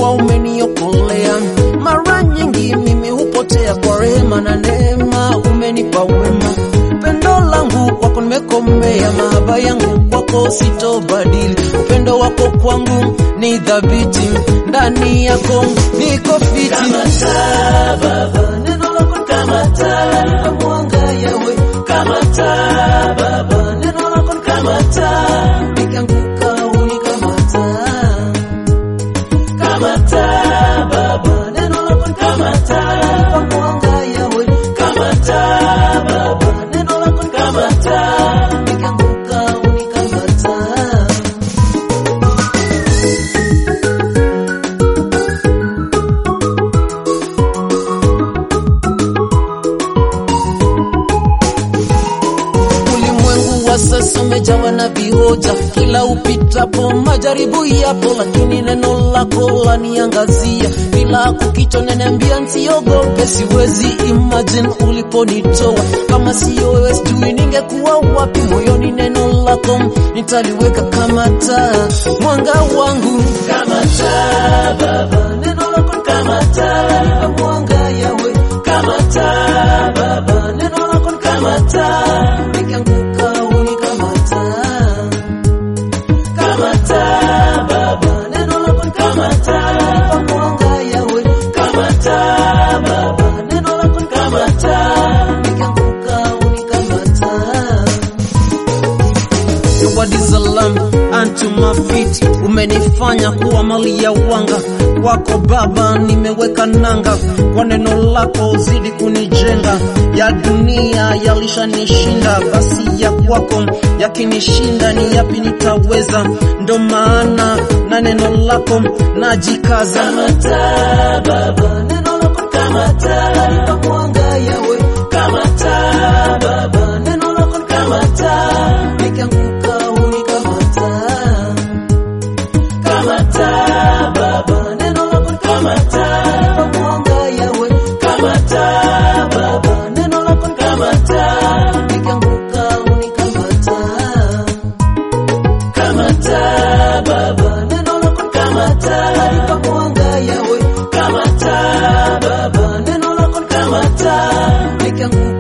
wema umeniokolea. Mara nyingi mimi hupotea kwa rehema na neema, umenipa wema. Pendo langu kwako nimekomea, mahaba yangu kwako sitobadili. Upendo wako kwangu ni dhabiti, ndani yako niko fiti. Kama taa Baba, neno lako ni kama taa, lanipa mwanga Yawe. Kama taa Baba, neno lako ni kama taa, nikianguka unikamata. Kama taa Baba, neno lako ni kama taa, lanipa mwanga Yawe. Kama taa Baba, neno lako ni kama taa, nikianguka unikamata. Ulimwengu wa sasa umejawa na vihoja, kila upitapo majaribu yapo, lakini neno lako laniangazia. Kila kukicha naniambia nsiogope, siwezi imagine uliponitoa. Kama siyo wewe, sijui ningekuwa wapi. Moyoni neno lako nitaliweka kama taa, mwanga wangu Kama taa Baba, neno lako ni kama taa, lanipa mwanga Yawe. Kama taa Baba, neno lako ni kama taa, nikianguka unikamata. Kama taa Baba, neno lako ni kama taa, lanipa mwanga Yawe. Kama taa Baba, neno lako ni kama taa, nikianguka unikamata. Your word is a lamp unto my feet. Umenifanya kuwa mali ya wanga kwako Baba, nimeweka nanga kwa neno lako, zidi kunijenga. Ya dunia yalishanishinda, basi ya kwako yakinishinda, ni yapi nitaweza? Ndo maana na neno lako najikaza. Kama taa Baba, neno lako ni kama taa, lanipa mwanga Yawe. Kama taa Baba, neno lako ni kama taa, nikianguka unikamata. Kama taa Baba, neno lako ni kama taa, lanipa mwanga Yawe. Kama taa Baba, neno lako ni kama taa, nikianguka unikamata. Kama taa Baba, neno lako ni kama taa, lanipa mwanga Yawe. Kama taa Baba, neno lako ni kama taa, nikianguka